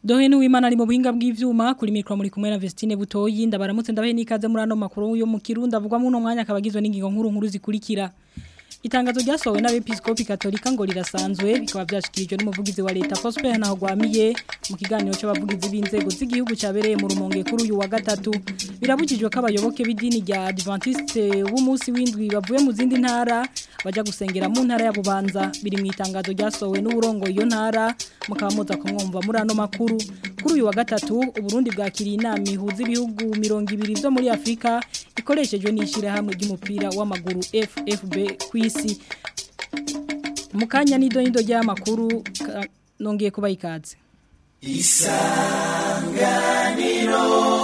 Dohe n'uwimana ari mu buhinga bw'ivyuma kuri mikro muri kumwe na Vestine Butoyi ndabaramutse ndabahe nikaze muri ano makuru yo mu Kirundi avugwa mu no mwanya kabagizwe n'ingingo nkuru nkuru zikurikira Itangazo ryasohowe n'abepiskopi katolika ngo rirasanzwe bikaba byashikirijwe n'umuvugizi wa leta Prosper naho gwamiye mu kiganiro cy'abavugizi b'inzego z'igihugu cyabereye mu rumonge kuri uyu wa gatatu birabujijwe ko abayoboke b'idini rya Adventiste w'umunsi w'indwi bavuye mu zindi ntara baja gusengera mu ntara ya Bubanza biri mu itangazo ryasohowe n'uburongo iyo ntara mukaba muza kumwumva muri ano makuru kuri uyu wa gatatu uburundi bwakiriye inama ihuza ibihugu 200 byo muri Afrika ikoreshejwe n'ishirahamwe ry'umupira w'amaguru FFB kwisi mukanya nido nido ry'amakuru nongeye kuba ikaze isanganiro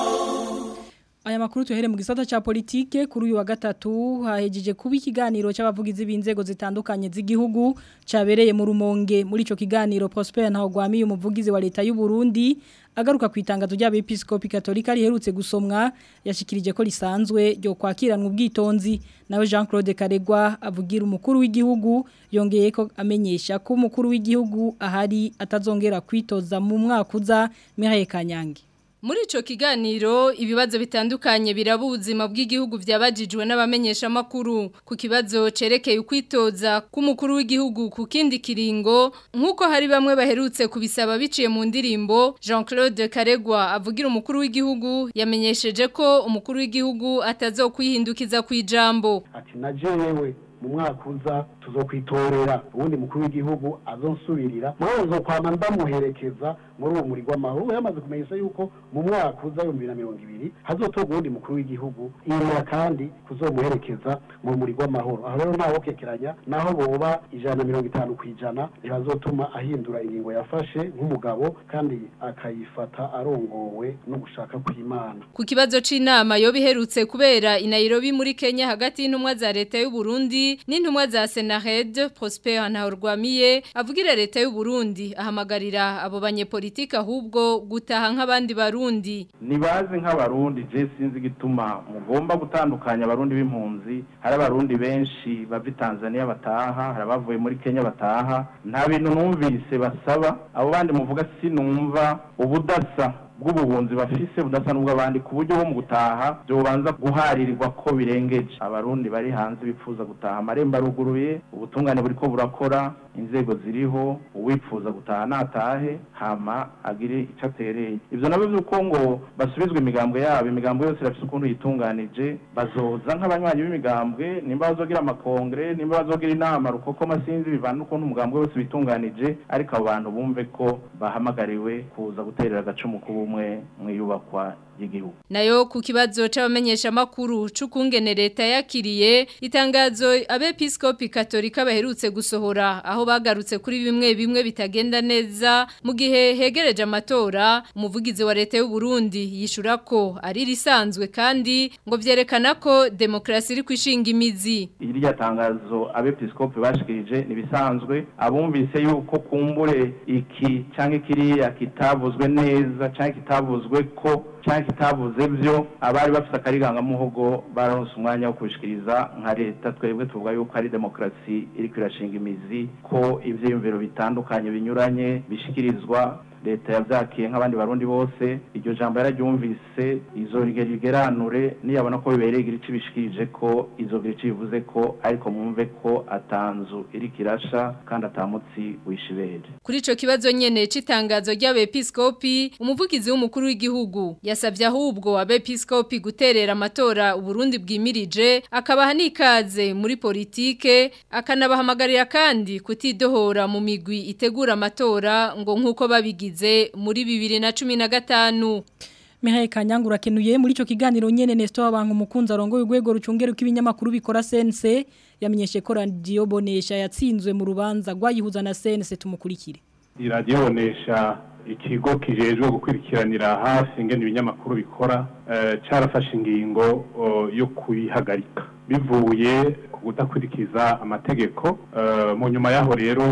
Aya makuru tuhere mu gisata cha politike kuri uyu wa gatatu hahejeje kuba ikiganiro cy'abavugizi b'inzego zitandukanye z'igihugu cyabereye mu rumonge muri ico kiganiro Prosper naho gwamiye umuvugizi wa leta y'u Burundi agaruka ku itangazo ry'abepiskopi katolika riherutse gusomwa yashikirije ko risanzwe ryo kwakiranwa ubwitonzi nawe Jean Claude Karegwa avugira umukuru w'igihugu yongeye ko amenyesha ko umukuru w'igihugu ahari atazongera kwitoza mu mwaka uza Mihaye Kanyange Muri ico kiganiro ibibazo bitandukanye biraba ubuzima bw'igihugu byabajijwe n'abamenyesha makuru ku kibazo cerekeye ukwitoza k'umukuru w'igihugu ku kindi kiringo nkuko hari bamwe baherutse kubisaba biciye mu ndirimbo Jean-Claude Karegwa avugira umukuru w'igihugu yamenyesheje ko umukuru w'igihugu atazokwihindukiza kwijambo ati najewe mu mwaka uza tuzokwitorera ubundi mukuru w'igihugu azonsubirira mwazo kwama ndamuherekeza muri uwo muri gw'amahoro yamaze kumenyesha yuko mu mwaka uza yo 2020 hazotorwa ubundi mukuru w'igihugu irira kandi kuzomuherekeza mu muri gw'amahoro aho rero naho kekeranya naho boba ijana mirongo itanu kwijana ntibazotuma ahindura ingingo yafashe nk'umugabo kandi akayifata arongowe no gushaka kw'Imana ku kibazo c'inama yo biherutse kubera i Nairobi muri Kenya hagati y'intumwa za leta y'u Burundi n'intumwa za Senared Prosper Ntahorwamiye avugira leta y'u Burundi ahamagarira abo banyepolitike ahubwo gutaha nk'abandi barundi nibaze nk'abarundi je sinzi gituma mugomba gutandukanya abarundi b'impunzi hari abarundi benshi bava Tanzania bataha hari abavuye muri Kenya bataha nta bintu numvise basaba abo bandi muvuga sinumva ubudasa bw'ubuhunzi bafise budasa n'ubw'abandi ku buryo bo mu gutaha byobanza guharirirwa ko birengeje abarundi bari hanze bipfuza gutaha amarembo aruguruye ubutungane buriko burakora inzego ziriho uwipfuza gutaha natahe hama agire icyo atereye ibyo nabyo by'uko ngo basubizwe imigambwe yabo imigambwe yose irafite ukuntu yitunganije bazoza nk'abanywanyi b'imigambwe nimba bazogira amakongere nimba bazogira inama rukoko masinzi bivana n'ukuntu umugambwe wose witunganije ariko abo bantu bumve ko bahamagariwe kuza guterera agacumu k'ubumwe mu iyubakwa y'igihugu nayo ku kibazo c'abamenyesha makuru c'ukungene leta yakiriye itangazo abepiskopi katolika baherutse gusohora aho bagarutse kuri bimwe bimwe bitagenda neza mu gihe hegereje amatora umuvugizi wa leta y'u Burundi yishura ko ari risanzwe kandi ngo vyerekana ko demokrasi iri kwishinga imizi irya tangazo abepiskopi bashikirije nibisanzwe abumvise yuko kumbure iki canke kiriya kitavuzwe neza canke kitavuzwe ko cyangwa kitavuze byo abari bafite akarigangamuhogo baronse umwanya wo kubishikiriza nka leta twebwe tuvuga yuko ari demokarasi iri kwirashinga imizi ko ibyiyumviro bitandukanye binyuranye bishikirizwa leta yavyakiye nk'abandi barundi bose iryo jambo yararyumvise izo rigeranure niyabona ko bibereye igira ico bishikirije ko izo gira ico bivuze ko ariko mwumve ko atanzu iri kirasha kandi atamutsi wishibere kuri ico kibazo nyene c'itangazo ry'abepiskopi umuvugizi w'umukuru w'igihugu yasavye ahubwo abepiskopi guterera amatora uburundi bwimirije akabaha n'ikaze muri politike akanabahamagarira kandi kutidohora mu migwi itegura amatora ngo nk'uko babigize muri bibiri na cumi na gatanu Mihaye Kanyangura kenuye muri ico kiganiro nyene Nestor abantu mukunza rongo urwego rucungera kw'ibinyamakuru bikora sense yamenyeshe ko radio bonesha yatsinzwe mu rubanza rwayihuza na sense tumukurikire Radio bonesha ikigo kijejwe gukurikiranira hafi ingene ibinyamakuru bikora carafashe ingingo yo kubihagarika bivuye ku kudakurikiza amategeko mu nyuma yaho rero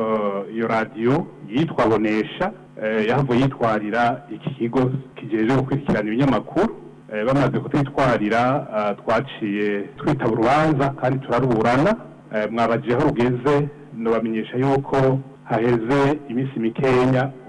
iyo radio yitwa bonesha yahavuye yitwarira iki kigo kijejwe gukurikirana ibinyamakuru bamaze kutitwarira twaciye twitaba urubanza kandi turaruburana mwabajiyeho rugeze nubamenyesha yuko haheze iminsi mikenya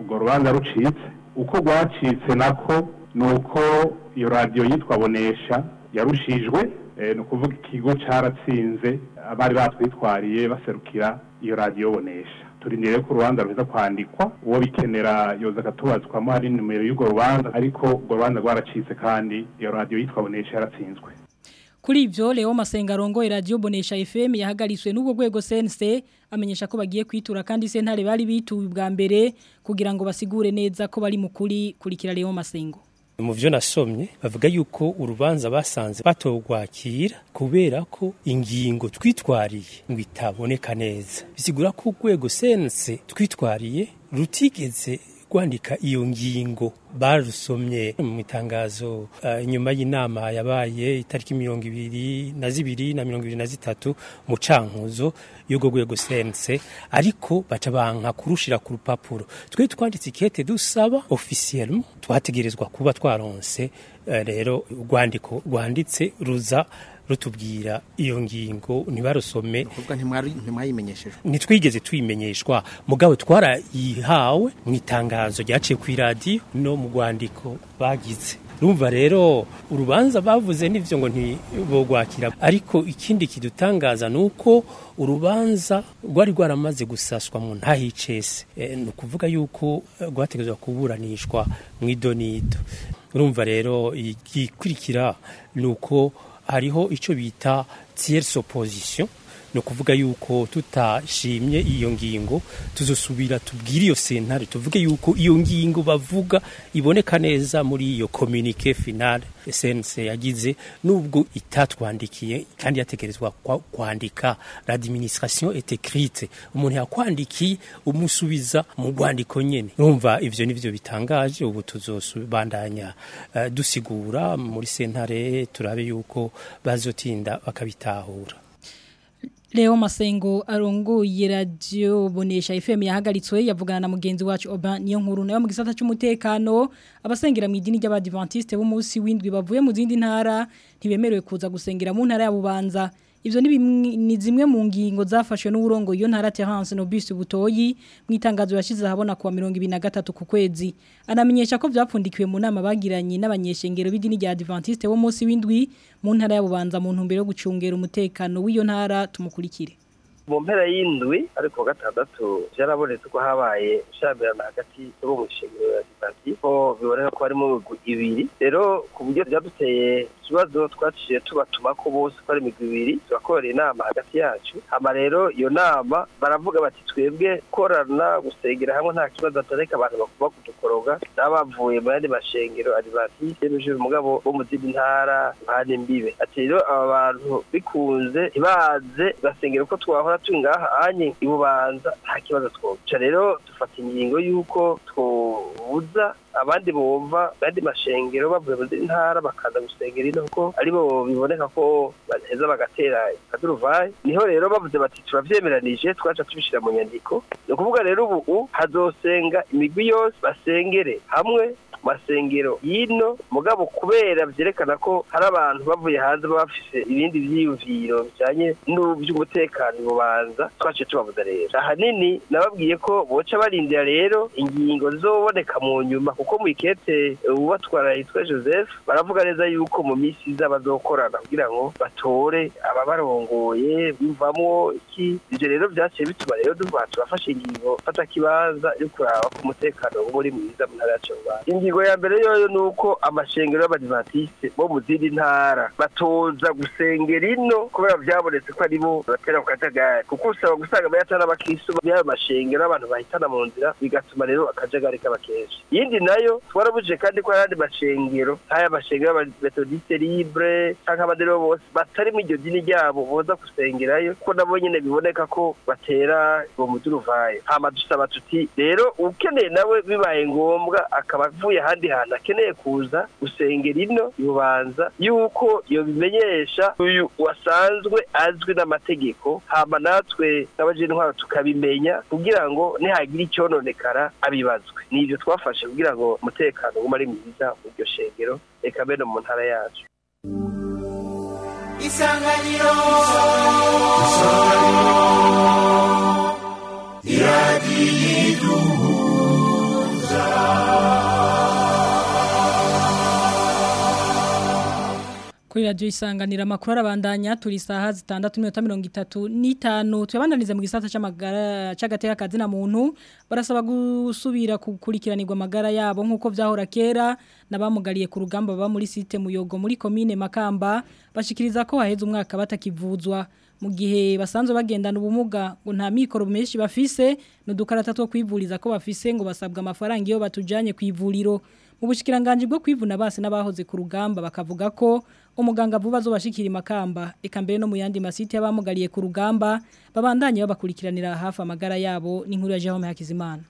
urwo rubanza rucitse uko rwacitse nako ni uko iyo radiyo yitwa bonesha yarushijwe eh, ni ukuvuga ikigo caratsinze abari batwitwariye baserukira iyo radiyo bonesha turindiriye ko urubanza ruheza kwandikwa uwo bikenera yoza akatubazwamo hari nimero y'urwo rubanza ariko urwo rubanza rwaracitse kandi iyo radiyo yitwa bonesha yaratsinzwe Kuri ivyo Leo Masenga rongo radio Bonesha FM yahagariswe n'ubwo rwego CNC amenyesha ko bagiye kwitura kandi sentare bari bituwe bwa mbere kugira ngo basigure neza ko bari mukuri kurikira Leo Masengo. mu byo nasomye bavuga yuko urubanza basanze batogwakira kubera ko ingingo twitwariye ngo itaboneka neza bisigura ko urwego sense twitwariye rutigeze kwandika iyo ngingo barusomye mu itangazo uh, nyuma y'inama yabaye itariki mirongo ibiri na zibiri na mirongo ibiri na zitatu mu cankuzo y'urwo rwego sense ariko baca banka kurushira ku rupapuro twe twanditse ikete dusaba officiellement twategerezwa kuba twaronse uh, rero urwandiko rwanditse ruza rutubwira iyo ngingo ntibarusome kuvuga ntimwari ntimwayimenyeshejwe ntitwigeze tuyimenyeshwa mugabo twarayihawe mu itangazo ryaciye ku iradiyo no mu rwandiko bagize rumva rero urubanza bavuze n'ivyo ngo ntibogwakira ariko ikindi kidutangaza ni uko urubanza rwari rwaramaze gusaswa mu ntahicese e, ni ukuvuga yuko rwategerezwa kuburanishwa mu idonido urumva rero igikurikira ni uko hariho icyo bita tierce opposition no kuvuga yuko tutashimye iyo ngingo tuzosubira tubwire iyo sentare tuvuge yuko iyo ngingo bavuga iboneka neza muri iyo communique finale SNC yagize nubwo itatwandikiye kandi yategerezwa kwandika l'administration est écrite umuntu yakwandikiye umusubiza mu rwandiko nyene urumva ivyo nivyo bitangaje ubu tuzosubandanya uh, dusigura muri sentare turabe yuko bazotinda bakabitahura Leo Masengo arongoye radio Bonesha FM yahagaritswe yavugana na mugenzi wacu Oba niyo nkuru nayo mu gisata cy'umutekano abasengera mu idini ry'abadventiste bo munsi windwi bavuye mu zindi ntara ntibemerewe kuza gusengera mu ntara ya Bubanza Ivyo ni, ni zimwe mu ngingo zafashwe n'uburongo iyo ntara Terence Nobis Butoyi mu itangazo yashize habona kuwa 2023 ku kwezi anamenyesha ko vyapfundikiwe mu nama bagiranye n'abanyeshengero b'idini rya Adventiste bo munsi windwi mu ntara ya Bubanza mu ntumbero yo gucungera umutekano w'iyo ntara tumukurikire mu mpera y'indwi ariko gatandatu byarabonetse ko habaye ushamirana hagati yo mu ishingiro ya Dipati ko biboneka ko harimo imigwi ibiri rero ku buryo byaduteye ikibazo twaciye tubatuma ko bose ko ari imigwi ibiri turakorera inama hagati yacu hama rero iyo nama baravuga bati twebwe korana gusengera hamwe nta kibazo atareka abantu bagomba kudukoroga n'abavuye mu yandi mashengero Adventiste n'ijuru umugabo bo mu zindi ntara mpande mbibe ati rero aba bantu bikunze ntibaze basengera uko twahora turi ngaha anye ibubanza nta kibazo twoca rero dufata ingingo y'uko twobuza abandi bumva abandi mashengero bavuye mu zindi ntara bakaza gusengera ino kuko aribo biboneka ko baheza bagatera akaduruvayi niho rero bavuze bati turavyemeranije twaca tubishira mu nyandiko ni ukuvuga rero ubu hazosenga imigwi yose basengere hamwe masengero yino mugabo kubera vyerekana ko hari abantu bavuye hanze bafise ibindi vyiyumviro bijanye n'uvy'umutekano bubanza twaciye tubabuza rero ahanini nababwiye ko boca barindira rero ingingo zizoboneka mu nyuma kuko mu ikete ubatwara yitwa joseph baravuga neza yuko mu minsi iza bazokorana kugira ngo batore ababarongoye bivamwo iki ivyo rero vyaciye bituma rero duva turafashe ingingo fata kibanza yo kuraba ko umutekano wo muri mwiza mu ntara yacu ingingo ya mbere yoyo ni uko amashengero y'abadivatiste bo mu zindi ntara batoza gusengera ino kubera vyabonetse ko aribo batera ku kajagari kuko usaba gusanga abayatari abakristo y'ayo mashengero abantu bahitana mu nzira bigatuma rero akajagari kaba kenshi iyindi nayo twarabujije kandi ko ayandi mashengero nk'aya mashengero y'abametodiste libre canke abandi rero bose batari mu iryo dini ryabo boza gusengerayo kuko nabo nyene biboneka ko batera uwo muduruvayo hama dusaba tuti rero ukeneye nawe bibaye ngombwa akaba avuye ahandi hantu akeneye kuza gusengera ino yubanza yuko iyo bimenyesha uyu wasanzwe azwi n'amategeko hama natwe n'abaje intwaro tukabimenya kugira ngo nihagira icyononekara abibazwe ni ibyo twafashe kugira ngo umutekano ugume ari mwiza mu iryo shengero reka bene mu ntara yacu isanganiro iradiyiduhuza Kuri radio isanganira makuru arabandanya turi saha zitandatu minota mirongo itatu n'itanu tuyabandanize mu gisata c'amagara c'agateka kazi na muntu barasaba gusubira gukurikiranirwa amagara yabo nkuko vyahora kera nabamugariye ku rugamba baba muri site muyogo muri commune Makamba bashikiriza ko haheze umwaka batakivuzwa mu gihe basanzwe bagendana ubumuga ngo nta mikoro menshi bafise n'udukarata two kwivuriza ko bafise ngo basabwa amafaranga iyo batujanye ku ivuriro mu bushikiranganje bwo kwivuna base n'abahoze ku rugamba bakavuga ko umuganga vuba azobashikira imakamba eka mbere no mu yandi masite y'abamugariye ku rugamba babandanye babakurikiranira hafi amagara yabo n'inkuru ya Jérôme Hakizimana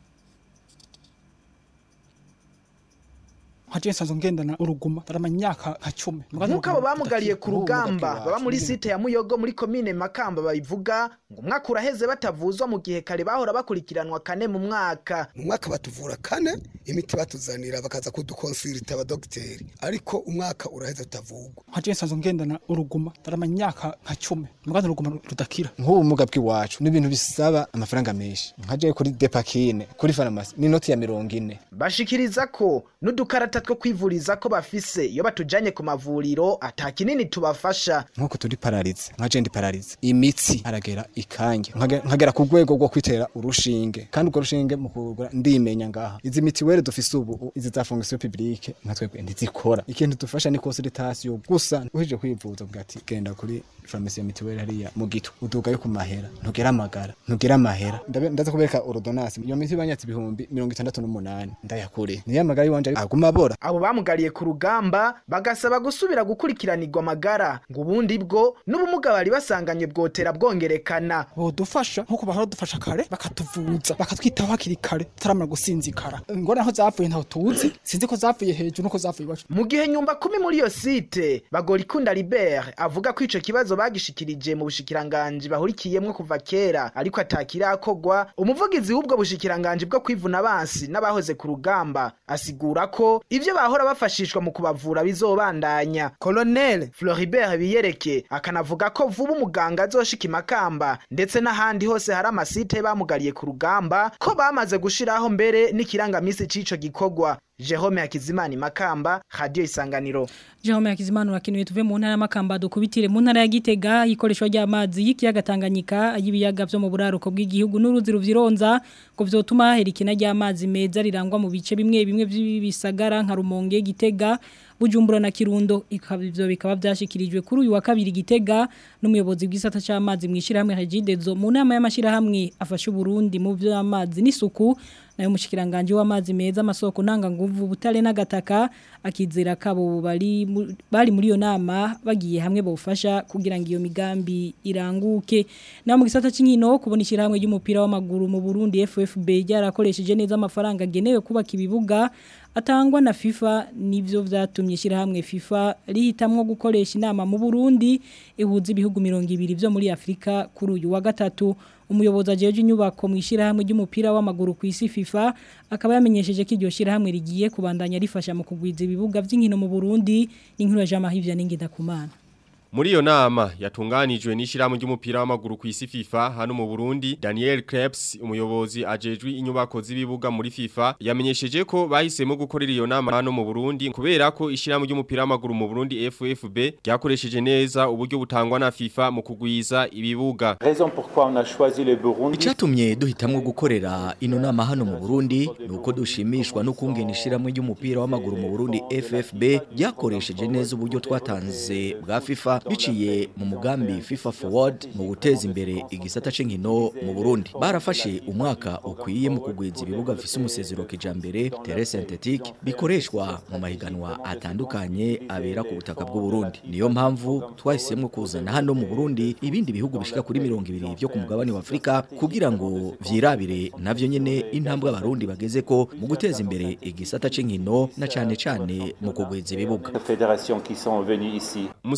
haje nsanzwe ngendana uruguma baramanya imyaka nka 10 nk'uko abo bamugariye ku rugamba baba muri site ya muyogo muri komine makamba babivuga ngo umwaka uraheze batavuzwa mu gihe kare bahora bakurikiranwa kane mu mwaka mu mwaka batuvura kane imiti batuzanira bakaza kudukonsulta abadogiteri ariko umwaka uraheze tutavugwa haje nsanzwe ngendana uruguma baramanya imyaka nka 10 muganda uruguma rudakira nk'ubumuga bw'iwacu n'ibintu bisaba amafaranga menshi nkaje kuri depakine kuri farumasi n'inoti ya mirongo ine bashikiriza ko n'udukarata two kwivuriza ko bafise iyo batujanye ku mavuriro ata kinini tubafasha nk'uko turi pararize nkaje ndi pararize imitsi aragera ikange nkage- nkagera ku rwego rwo kwitera urushinge kandi urwo rushinge mu kugura ndimenya ngaha izi mitiweli dufise ubu izi za fonction publique nka twebwe ntizikora ikintu dufasha ni consultation gusa uhije kwivuza uvuga ati genda kuri farumasi ya mitiweli hariya mu gitu uduga yo ku mahera ntugera amagara ntugera amahera Ndabe- ndaza kubereka ordonnance iyo miti banyatse ibihumbi mirongo itandatu n'umunani ndayakure niyo amagara y'iwanje aguma abora abo bamugariye ku rugamba bagasaba gusubira gukurikiranirwa amagara ngo ubundi bwo n'ubumuga bari basanganye bwotera bwongerekana bodufasha nkuko bahora dufasha kare bakatuvuza bakatwitaho hakiri kare tutaramara gusinzikara ngora aho zapfuye ntaho tuzi sinzi ko zapfuye hejuru nuko zapfuye iwacu mu gihe nyumba kumi muri iyo site bagorikunda Libert avuga ko ico kibazo bagishikirije mu bushikiranganje bahurikiyemwo kuva kera ariko atakirakogwa umuvugizi w'ubwo bushikiranganje bwo kwivuna abansi n'abahoze ku rugamba asigura ko ivyo bahora bafashishwa mu kubavura bizobandanya Colonel Floribert Biyereke akanavuga ko vuba umuganga azoshika imakamba ndetse n'ahandi hose hari amasite bamugariye ku rugamba ko bamaze gushiraho mbere n'ikirangamisi c'ico gikorwa Jerome Hakizimana Makamba Radio Isanganiro Jerome Hakizimana urakenewe tuve mu ntara y'amakamba dukubitire mu ntara ya Gitega ikoreshwa ry'amazi y'ikiyaga Tanganyika y'ibiyaga byo mu buraruko bw'igihugu n'uruzi ruvyironza ngo vyotuma herikina ry'amazi meza rirangwa mu bice bimwe bimwe by'ibisagara nka Rumonge Gitega Bujumbura na Kirundo ikabivyo bikaba byashikirijwe kuri uyu wa kabiri Gitega n'umuyobozi bw'isata c'amazi mwishira hamwe Hajidezo mu nama y'amashira hamwe afasha Burundi mu vy'amazi n'isuku nayo mushikiranganje w'amazi meza amasoko nanga nguvu butare n'agataka akizera kabo bari mu- bari muri iyo nama bagiye hamwe bofasha kugira ngo iyo migambi iranguke na mu gisata c'inkino kubona ishyirahamwe ry'umupira w'amaguru mu Burundi FFB ryarakoresheje neza amafaranga agenewe kubaka ibibuga atangwa na FIFA nivyo vyatumye ishyirahamwe FIFA rihitamwo gukoresha inama mu Burundi ihuza ibihugu 200 vyo muri Afrika kuri uyu wa gatatu umuyobozi ajeje inyubako mu ishyirahamwe ry'umupira w'amaguru ku isi FIFA akaba yamenyesheje ko iryo shyirahamwe rigiye kubandanya rifasha mu kugwiza ibibuga by'inkino mu Burundi n'inkuru ya Jean Marie Vianney Ngendakumana Muri iyo nama yatunganijwe n'ishirahamwe ry'umupira w'amaguru ku isi FIFA hano mu Burundi Daniel Krebs umuyobozi ajejwe inyubako z'ibibuga muri FIFA yamenyesheje ko bahisemo gukorera iyo nama hano mu Burundi kubera ko ishirahamwe ry'umupira w'amaguru mu Burundi FFB ryakoresheje neza uburyo butangwa na FIFA mu kugwiza ibibuga Raison pourquoi on a choisi le Burundi Icatumye duhitamwo gukorera ino nama hano mu Burundi nuko dushimishwa no kungena ishiramwe ry'umupira w'amaguru mu Burundi FFB ryakoresheje neza uburyo twatanze bwa FIFA biciye mu mugambi FIFA Forward mu guteza imbere igisata c'inkino mu Burundi barafashe umwaka ukwiye mu kugwiza ibibuga bifise umusezero kijambere terre synthétique bikoreshwa mu mahiganwa atandukanye abera ku butaka bw'u Burundi niyo mpamvu twahisemwe kuzana hano mu Burundi ibindi bihugu bishika kuri 200 byo ku mugabane wa Afrika kugira ngo vyirabire navyo nyene intambwe abarundi bageze ko mu guteza imbere igisata c'inkino na cane cane mu kugwiza ibibuga fédérations qui sont venues ici. Musafa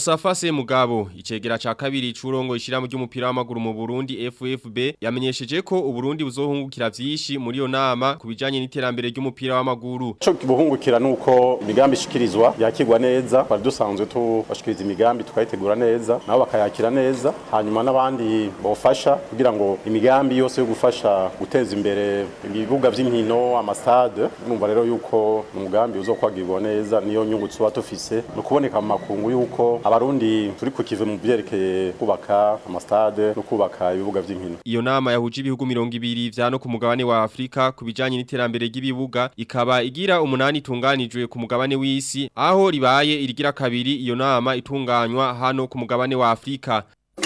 Blaise Mugabo icegera ca kabiri curongo ishiramu ry'umupira w'amaguru mu Burundi FFB yamenyesheje ko Uburundi buzohungukira vyishi muri yo nama kubijanye n'iterambere ry'umupira w'amaguru. Ico kibuhungukira nuko imigambi ishikirizwa yakigwa neza bari dusanzwe tubashikiriza imigambi tukayitegura neza nabo bakayakira neza hanyuma n'abandi bofasha kugira ngo imigambi yose yo gufasha guteza imbere ibibuga vy'inkino amastade numva rero yuko umugambi uzokwagirwa neza niyo nyungu tuba tufise no kuboneka mu makungu yuko abarundi turi ku kive mu byerekeye kubaka amastade no kubaka ibibuga vy'inkino Iyo nama yahuje ibihugu 200 vya no ku mugabane wa Afrika kubijanye n'iterambere ry'ibibuga ikaba igira umunani itunganijwe ku mugabane w'isi aho ribaye irigira kabiri iyo nama itunganywa hano ku mugabane wa Afrika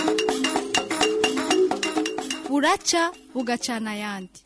buraca bugacana ayandi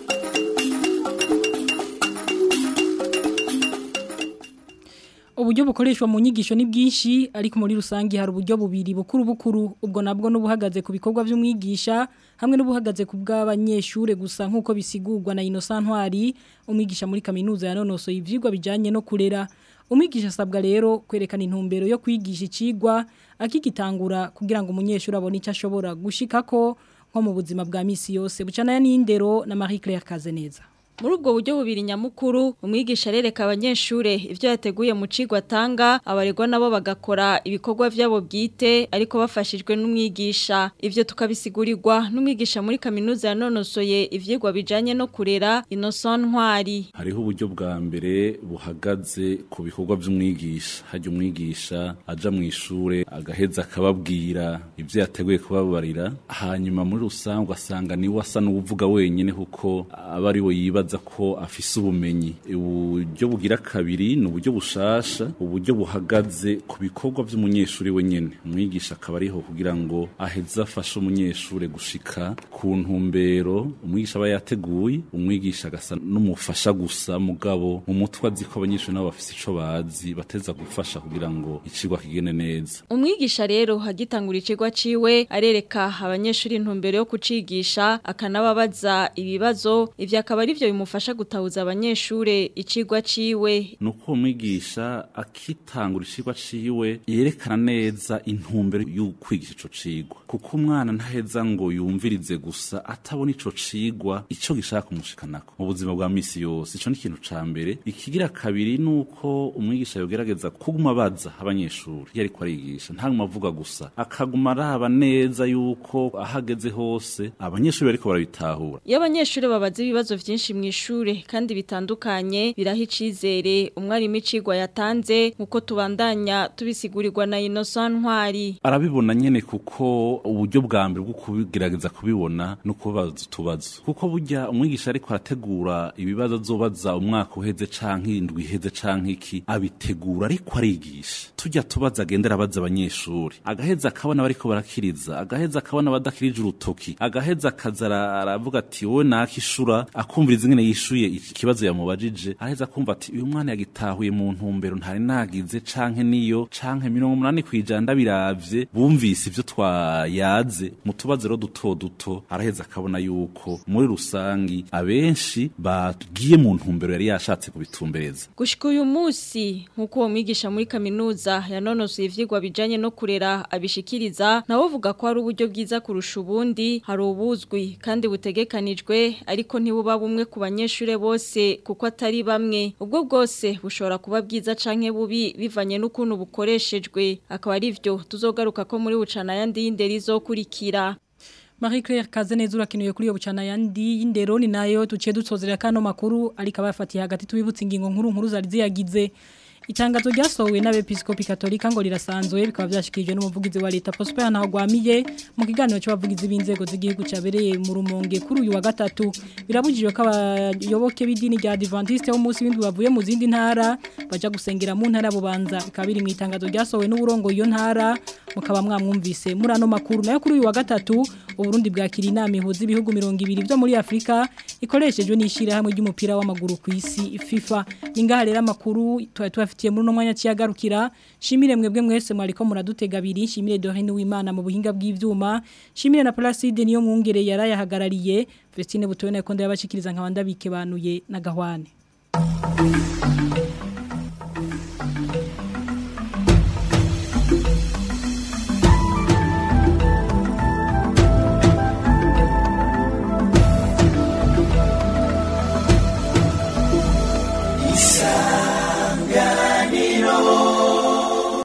uburyo bukoreshwa mu nyigisho ni bwinshi ariko muri rusange hari uburyo bubiri bukuru bukuru ubwo nabwo n'ubuhagaze ku bikorwa by'umwigisha hamwe n'ubuhagaze ku bw'abanyeshure gusa nk'uko bisigurwa na Innocent Ntwari umwigisha muri kaminuza yanonosoye ivyigwa bijanye no kurera umwigisha asabwa rero kwerekana intumbero yo kwigisha icigwa akigitangura kugira ngo umunyeshuri abone icyo ashobora gushikako nko mu buzima bwa misi yose bucana ya n'indero na Marie Claire Kazeneza muri ubwo buryo bubiri nyamukuru umwigisha arereka abanyeshure ivyo yateguye mu cigwa atanga abaregwa nabo bagakora ibikorwa vyabo bwite ariko bafashijwe n'umwigisha ivyo tukabisigurirwa n'umwigisha muri kaminuza yanonosoye ivyigwa bijanye no kurera Innocent Ntwari hariho uburyo bwa mbere buhagaze ku bikorwa vy'umwigisha hajya umwigisha aja mu ishure agaheza akababwira ivyo yateguye kubabarira hanyuma muri rusange asanga niwe asa n'uvuga wenyine kuko aba ari we yibaza yibaza ko afise ubumenyi uburyo bugira kabiri ni uburyo bushasha uburyo buhagaze ku bikorwa by'umunyeshuri wenyene umwigisha akaba ariho kugira ngo aheze afashe umunyeshuri gushika ku ntumbero umwigisha aba yateguye umwigisha agasa n'umufasha gusa mugabo mu mutwe azi ko abanyeshuri nabo bafise ico bazi bateza gufasha kugira ngo icigwa kigene neza umwigisha rero agitangura icigwa ciwe arereka abanyeshuri intumbero yo kucigisha akanababaza ibibazo ivyo akaba ari vyo bimufasha gutahuza abanyeshure icigwa ciwe nuko umwigisha akitangura icigwa ciwe yerekana neza intumbero y'ukwigisha ico cigwa kuko umwana ntaheza ngo yumvirize gusa atabona ico cigwa ico gishaka kumushikanako mu buzima bwa misi yose ico ni ikintu ca mbere ikigira kabiri nuko umwigisha yogerageza kuguma baza abanyeshuri iyo ariko arigisha ntaguma avuga gusa akaguma araba neza yuko ahageze hose abanyeshuri bariko barabitahura iyo abanyeshuri babaza ibibazo vyinshi mu ishure kandi bitandukanye biraha icizere umwarimu icigwa yatanze nkuko tubandanya tubisigurirwa na Innocent Ntwari arabibona nyene kuko uburyo bwa mbere bwo kubigerageza kubibona no kubaza utubazo kuko burya umwigisha ariko arategura ibibazo azobaza umwaka uheze canke indwi iheze canke iki abitegura ariko arigisha tujya tubaza agendera abaza abanyeshuri agaheza akabona bariko barakiriza agaheza akabona badakirije urutoki agaheza akaza aravuga ati wowe nakishura akumviriza ingene yishuye ikibazo yamubajije araheza kumva ati uyu mwana yagitahuye mu ntumbero ntari nagize canke niyo canke mirongo umunani kwijana ndabiravye bumvise ivyo twayaze mu tubazo rero duto duto araheza akabona yuko muri rusangi abenshi bagiye mu ntumbero yari yashatse kubitumbereza gushika uyu munsi nkuko uwo mwigisha muri kaminuza yanonosoye ivyigwa bijanye no kurera abishikiriza nawe uvuga ko ari uburyo bwiza kurusha ubundi hari ubuzwi kandi butegekanijwe ariko ntibuba bumwe ku banyeshure bose kuko atari bamwe ubwo bwose bushobora kuba bwiza canke bubi bivanye n'ukuntu bukoreshejwe akaba ari vyo tuzogaruka ko muri bucana yandi y'indero izokurikira Marie Claire Kazeneza urakinuye kuri yo bucana yandi y'indero ni nayo tuciye dutsozera kano makuru ariko abafatiye hagati tubibutse ingingo nkuru nkuru zari ziyagize Itangazo ryasohowe n'abepiskopi katolika ngo rirasanzwe bikaba byashikirijwe n'umuvugizi wa leta Prosper naho gwamiye mu kiganiro cy'abavugizi b'inzego z'igihugu cyabereye mu rumonge kuri uyu wa gatatu birabujijwe ko abayoboke b'idini rya Adventiste wo munsi w'indwi bavuye mu zindi ntara baja gusengera mu ntara bubanza bikaba biri mu itangazo ryasohowe n'uburongo iyo ntara mukaba mwamwumvise muri ano makuru nayo kuri uyu wa gatatu uburundi bwakira inama ihuza ibihugu 200 byo muri Afrika ikoreshejwe n'ishira hamwe ry'umupira w'amaguru ku isi FIFA ningaha rero amakuru twari tubafitiye muri no mwanya ciyagarukira shimire mwebwe mwese mwariko muradutega abiri shimire Dorine w'Imana mu buhinga bw'ivyuma shimire na Placide niyo mwungere yarayahagarariye Vestine Butoye na konda yabashikiriza nkabanda bike banuye na gahwane